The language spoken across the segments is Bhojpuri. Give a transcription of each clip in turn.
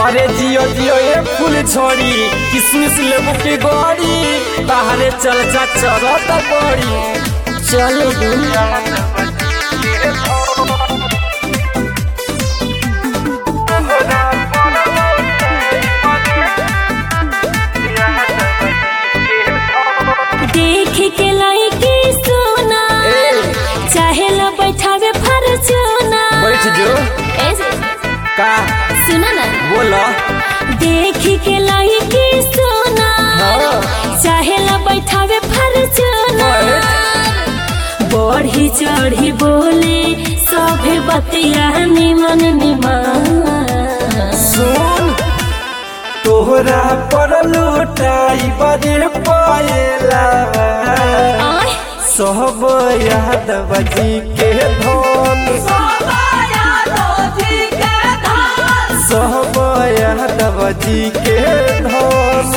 अरे जियो जियो ये फूल छोड़ी किसमिस लेबू के गोरी बाहरे चल जा चरत गोरी चल दू देख के लड़की सोना चाहे ला बैठावे फरचूना बैठ जो ऐसे का सुना ना बोलो देख के लड़की सोना हाँ। चाहे ला बैठावे फरचूना बढ़ी चढ़ी बोले सभे बतिया निमन निमन सुन तोहरा पर लुटाई बजे पाएला आय सब यादव जी के धन सब यादव जी के धन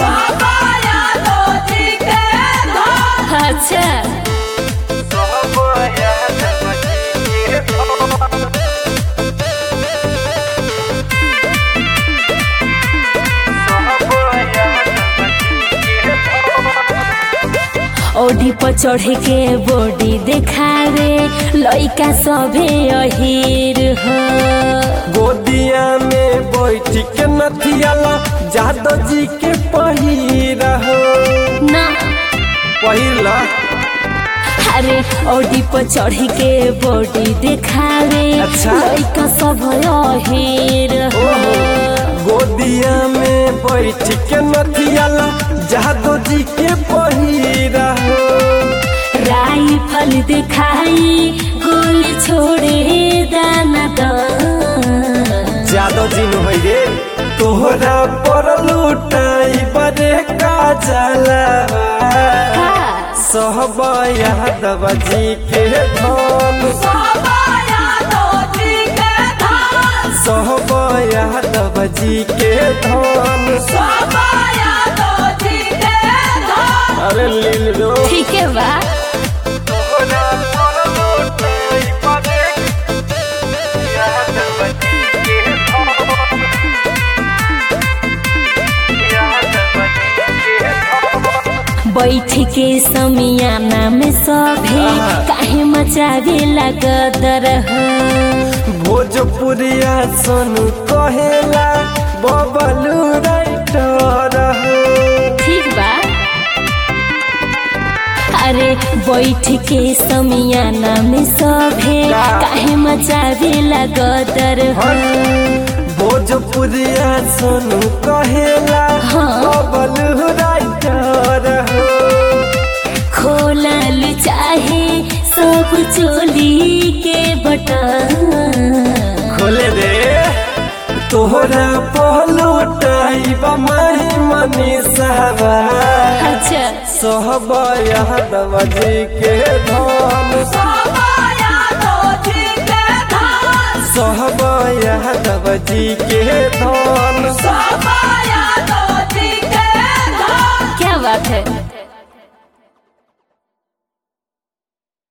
अच्छा सब यादव जी के धन ओढ़ी पर चढ़ के बॉडी देखावे लइका सभे अहीर हो गोदिया में बैठ के नथियाला जादव जी के पहिरा हो ना पहिला अरे ओढ़ी पर चढ़ के बॉडी देखावे अच्छा। लइका सब अहीर हो गोदिया में बैठ के नथियाला जादव जी के पहिरा हो राइफल दिखाई गोली छोड़े दाना दान जादव जी नु है रे तोहरा पर लुटाई बड़े का जला सहब यादव जी के धन सहब यादव जी के धन अरे लील रो ठीक है बा तोहरा पर लुटाई बड़े यादव जी के धन यादव जी के धन बैठ के समियाना में सभे आहा। काहे मचावे लगदर भोजपुरिया सोनू कहेला बबलू राइटर हो ठीक बा अरे बैठ के समियाना में सभे का? काहे मचावे लगदर भोजपुरिया सोनू कहेला हाँ। बबलू राइटर हो खोलल चाहे सब चोली के बटन खोले दे तोहरा पहलू टाइब माही मनी सहबा अच्छा सहब यादव जी के धन सहब यादव जी के धन क्या बात है